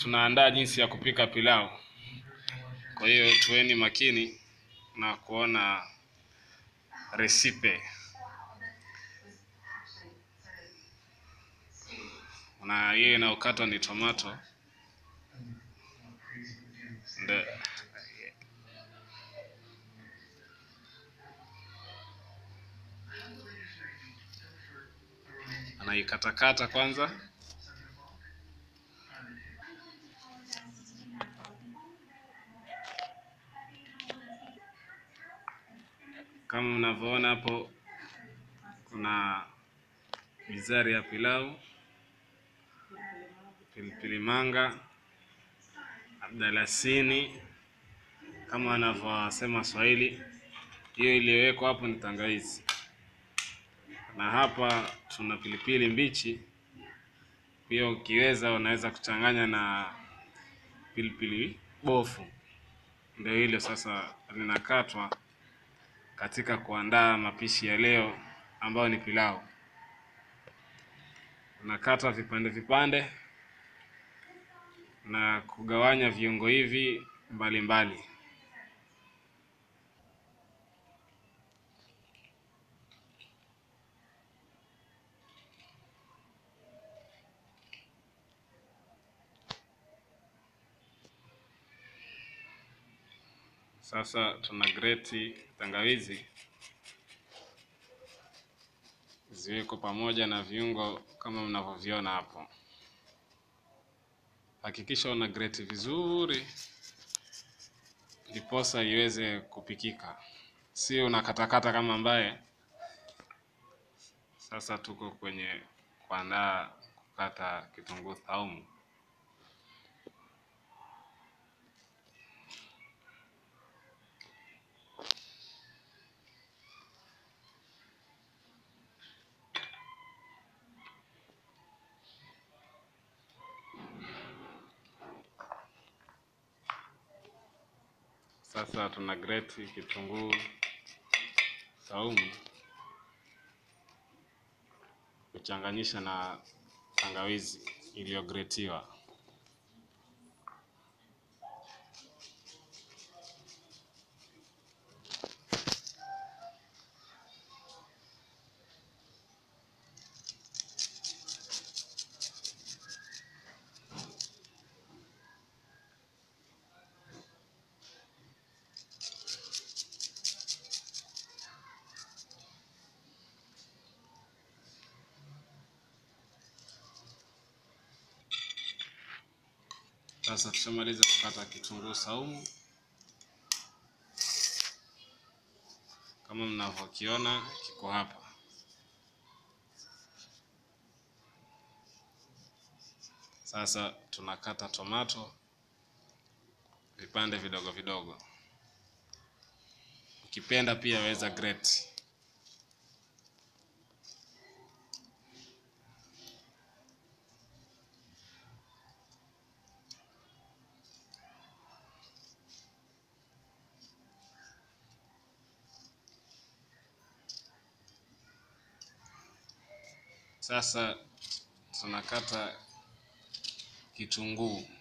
tunaandaa jinsi ya kupika pilau. Kwa hiyo tuweni makini na kuona resipe. Na hiyo inayokatwa ni tomato. Ndio. Anaikatakata kwanza. Kama mnavyoona hapo, kuna bizari ya pilau, pilipili manga, abdalasini kama wanavyosema Swahili. Hiyo iliyowekwa hapo ni tangawizi, na hapa tuna pilipili mbichi. Pia ukiweza unaweza kuchanganya na pilipili bofu. Ndio hilo sasa linakatwa katika kuandaa mapishi ya leo ambayo ni pilau. Unakata vipande vipande na kugawanya viungo hivi mbalimbali. Sasa tuna greti tangawizi ziweko pamoja na viungo kama mnavyoviona hapo. Hakikisha una greti vizuri, ndiposa iweze kupikika, sio unakatakata kama ambaye. Sasa tuko kwenye kuandaa kukata kitunguu saumu. Sasa tuna greti kitunguu saumu kuchanganyisha na tangawizi iliyogretiwa. Sasa tushamaliza kukata kitunguu saumu kama mnavyokiona kiko hapa. Sasa tunakata tomato vipande vidogo vidogo, ukipenda pia weza grate. Sasa tunakata kitunguu